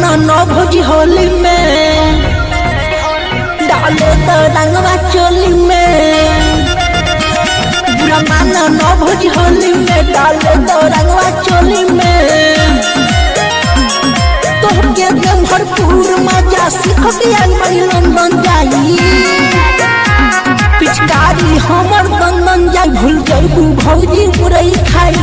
माना न भोजी होली में डाले तो रंगवा चोली में बुरा माना न भोजी होली में डाले तो रंगवा चोली में तोहके के भरपूर मजा सीख के आई बड़ी लंदन जाई पिचकारी हमर दंदन जाई भूल जाइबू भौजी मुरई खाई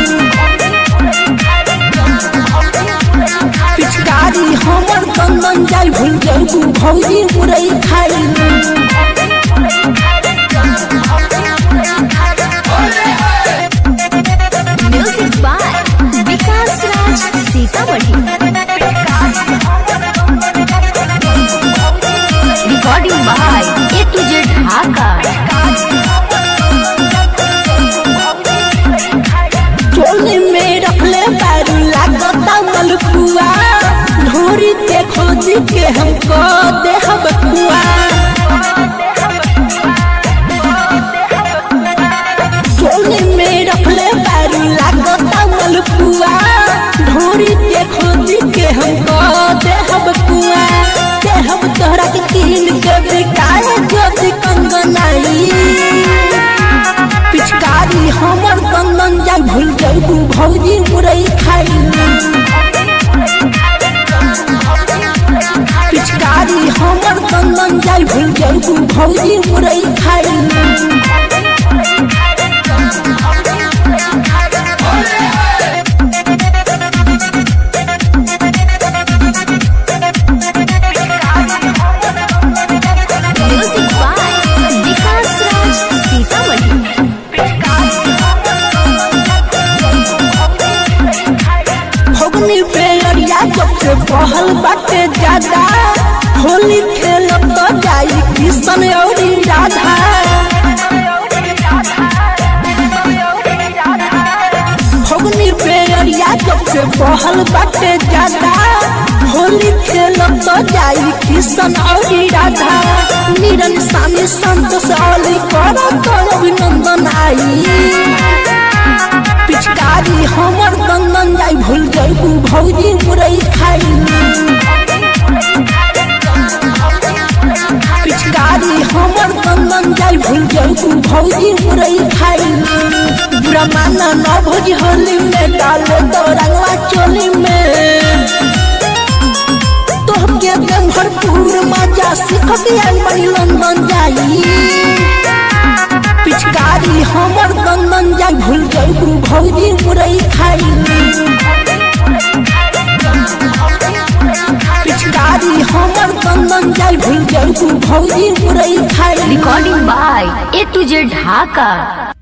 पिचकारी हमर दंदन जाई भूल जाइबू भौजी मुरई खाई music by Vikas Raj Sitamarhi recording by A to Z Dhaka चोली में रखले बैरू लागता मलपुआ ढोरी के खोज के हमको देहब कुआ चोली में रखले बैरू लागता मलपुआ ढोरी के खोज के हमको देहब कुआ देहब तोहरा के कीन के बिकाए ज्योति कंगनाई पिचकारी हमर कंदन जाय भूल जाइबू भौजी मुरई खाई पिचकारी हमर कंदन जाय भूल जाइबू भौजी मुरई खाई म्यूजिक बाय विकास राज सीतामढ़ी भगनी पे अरिया जब से बहल बाटे ज्यादा होली खेलब तो जाई किशन औरी राधा भगनी पे अरिया जब से बहल बाटे ज्यादा होली खेलब तो जाई किशन औरी राधा निरन स्वामी संतोष औली कर तो अभिनंदन आई पिचकारी हमर दंदन जाई भूल जाइबू भौजी मुरई खाई पिचकारी हमर दंदन जाई भूल जाइबू भौजी मुरई खाई बुरा माना न भौजी होली में डाले तो रंगवा चोली में तोहके के भरपूर मजा सीख के आई बड़ी लंदन जाई पिचकारी हमर दंदन जाई भूल जाइबू भौजी मुरई खाई पिचकारी हमर दंदन जाई भूल जाइबू भौजी मुरई खाई recording by A to Z Dhaka